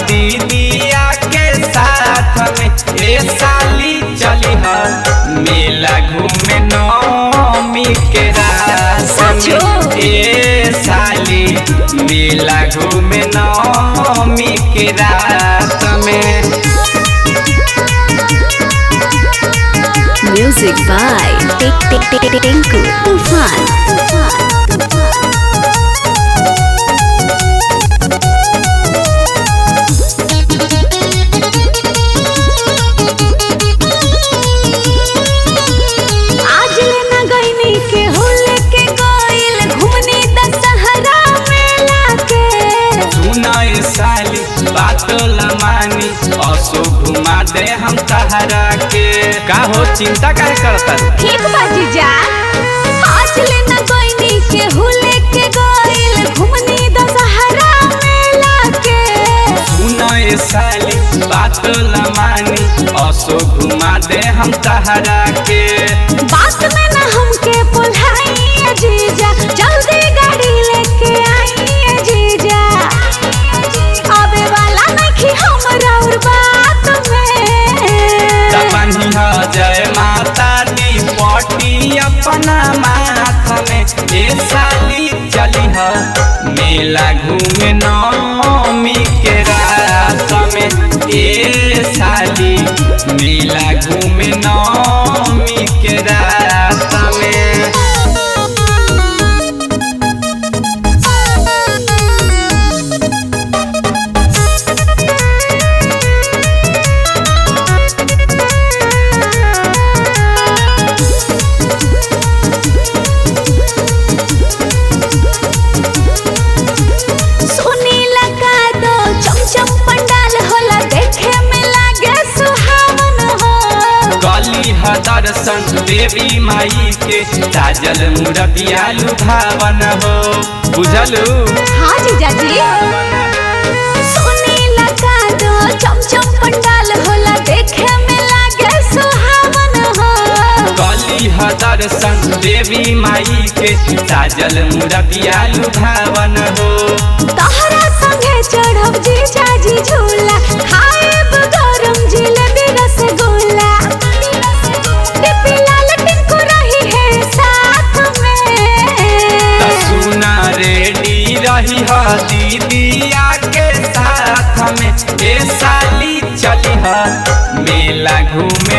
दीदिया के साथ में ए साली चली ह मेला घूमे नौमी के रात सचो? में ए साली मेला घूमे नौमी के रात में Music by Tinku Tufan. Tufan. आज लेना गईनी के होले के गइल घूमनी दशहरा मेला के सुनाए साली बात लमानी असो घुमा दे हम तहरा के का हो चिंता काहे करता ठीक बाजी जा आज लेना गईनी के होले के गइल घूमनी दशहरा मेला के सुनाए साली बात लमानी असो घुमा दे हम तहरा के बात में ना हमके पुल्हाई जीजा जल्दी गाड़ी लेके आई जीजा आवे वाला नहीं हमरा और बात में तपनी ह जय माता दी पटी अपना माथ में ए साली चली ह मेला घूमे नौमी के रात में ए साली मेला घूमे नौमी के रात में सुनी लगा दो चमचम पंडाल होला देखे में लागे सुहावन हो गली ह दर्शन देवी माई के ताजल मूर्तिया लुभावन हो बुझलू हाँ जीजा जी सुनी लगा दो चमचम पंडाल होला देखे में लागे सुहावन हो गली ह दर्शन देवी माई के ताजल मूर्तिया लुभावन हो तहरा संगे चढ़ब जीजा जी झूला खाएब गरम जिलेबी रसगुल्ला टिपी लाल टिंकू रही है साथ में त सुना रेडी रही ह दीदिया के साथ में ए साली चली ह मेला घूमे